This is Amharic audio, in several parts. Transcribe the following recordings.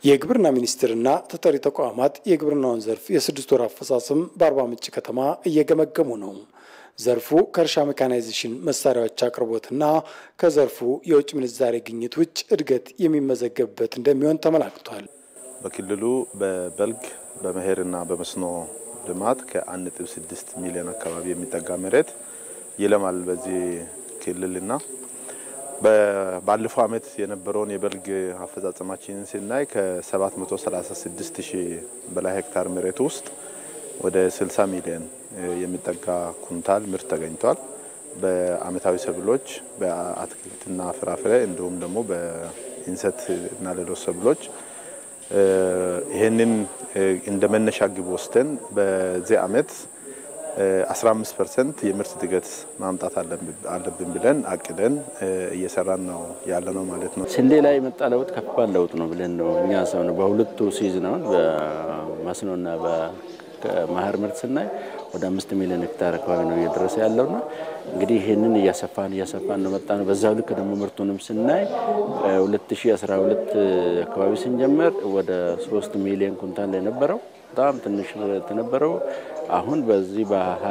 የግብርና ሚኒስቴርና ተጠሪ ተቋማት የግብርናውን ዘርፍ የስድስት ወር አፈጻጸም በአርባ ምንጭ ከተማ እየገመገሙ ነው። ዘርፉ ከእርሻ ሜካናይዜሽን መሳሪያዎች አቅርቦትና ከዘርፉ የውጭ ምንዛሬ ግኝት ውጭ እድገት የሚመዘገብበት እንደሚሆን ተመላክቷል። በክልሉ በበልግ በመኸርና በመስኖ ልማት ከ1.6 ሚሊዮን አካባቢ የሚጠጋ መሬት ይለማል በዚህ ክልልና ባለፈው ዓመት የነበረውን የበልግ አፈጻጸማችንን ስናይ ከ736 ሺህ በላይ ሄክታር መሬት ውስጥ ወደ 60 ሚሊዮን የሚጠጋ ኩንታል ምርት ተገኝቷል። በአመታዊ ሰብሎች፣ በአትክልትና ፍራፍሬ እንዲሁም ደግሞ በእንሰት እና ሌሎች ሰብሎች ይህንን እንደ መነሻ ግብ ወስደን በዚህ አመት 15 ፐርሰንት የምርት እድገት ማምጣት አለብን ብለን አቅደን እየሰራን ነው ያለ ነው ማለት ነው። ስንዴ ላይ የመጣ ለውጥ ከባድ ለውጥ ነው ብለን ነው እኛ ሰው ነው በሁለቱ ሲዝናውን በመስኖና በመኸር ምርት ስናይ ወደ አምስት ሚሊዮን ሄክታር አካባቢ ነው እየደረሰ ያለውና እንግዲህ ይህንን እያሰፋን እያሰፋን ነው መጣ ነው። በዛው ልክ ደግሞ ምርቱንም ስናይ 2012 አካባቢ ስንጀምር ወደ 3 ሚሊዮን ኩንታል ላይ ነበረው በጣም ትንሽ የነበረው አሁን በዚህ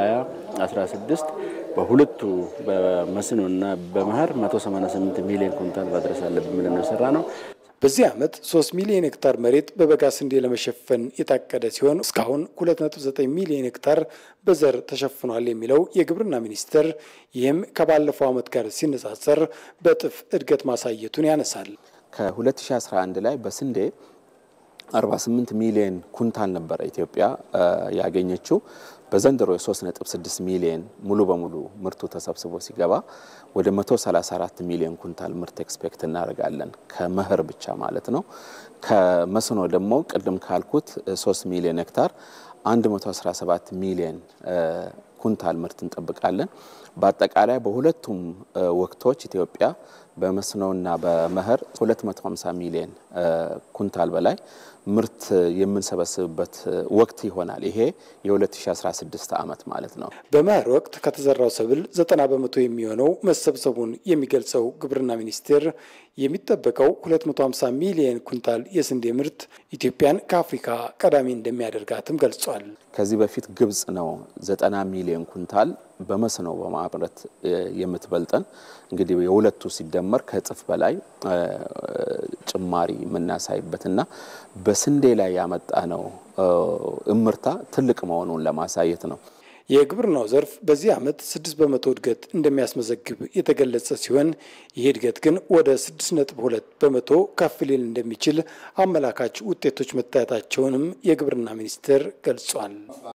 በ2016 በሁለቱ በመስኖና በመኸር 188 ሚሊዮን ኩንታል ማድረስ አለብን ብለን ነው የሰራ ነው። በዚህ ዓመት 3 ሚሊዮን ሄክታር መሬት በበጋ ስንዴ ለመሸፈን የታቀደ ሲሆን እስካሁን 2.9 ሚሊዮን ሄክታር በዘር ተሸፍኗል የሚለው የግብርና ሚኒስቴር ይህም ከባለፈው ዓመት ጋር ሲነጻጸር በእጥፍ እድገት ማሳየቱን ያነሳል። ከ2011 ላይ በስንዴ 48 ሚሊዮን ኩንታል ነበረ ኢትዮጵያ ያገኘችው። በዘንድሮ የ3.6 ሚሊዮን ሙሉ በሙሉ ምርቱ ተሰብስቦ ሲገባ ወደ 134 ሚሊዮን ኩንታል ምርት ኤክስፔክት እናደርጋለን ከመኸር ብቻ ማለት ነው። ከመስኖ ደግሞ ቅድም ካልኩት 3 ሚሊዮን ሄክታር 117 ሚሊዮን ኩንታል ምርት እንጠብቃለን። በአጠቃላይ በሁለቱም ወቅቶች ኢትዮጵያ በመስኖና በመኸር 250 ሚሊዮን ኩንታል በላይ ምርት የምንሰበስብበት ወቅት ይሆናል። ይሄ የ2016 ዓመት ማለት ነው። በመኸር ወቅት ከተዘራው ሰብል 90 በመቶ የሚሆነው መሰብሰቡን የሚገልጸው ግብርና ሚኒስቴር የሚጠበቀው 250 ሚሊዮን ኩንታል የስንዴ ምርት ኢትዮጵያን ከአፍሪካ ቀዳሚ እንደሚያደርጋትም ገልጿል። ከዚህ በፊት ግብጽ ነው 90 ሚሊዮን ኩንታል በመስኖ በማምረት የምትበልጠን። እንግዲህ የሁለቱ ሲደመር ከእጥፍ በላይ ጭማሪ የምናሳይበትና በስንዴ ላይ ያመጣ ነው እምርታ ትልቅ መሆኑን ለማሳየት ነው። የግብርናው ዘርፍ በዚህ ዓመት ስድስት በመቶ እድገት እንደሚያስመዘግብ የተገለጸ ሲሆን ይህ እድገት ግን ወደ ስድስት ነጥብ ሁለት በመቶ ከፍ ሊል እንደሚችል አመላካች ውጤቶች መታየታቸውንም የግብርና ሚኒስቴር ገልጿል።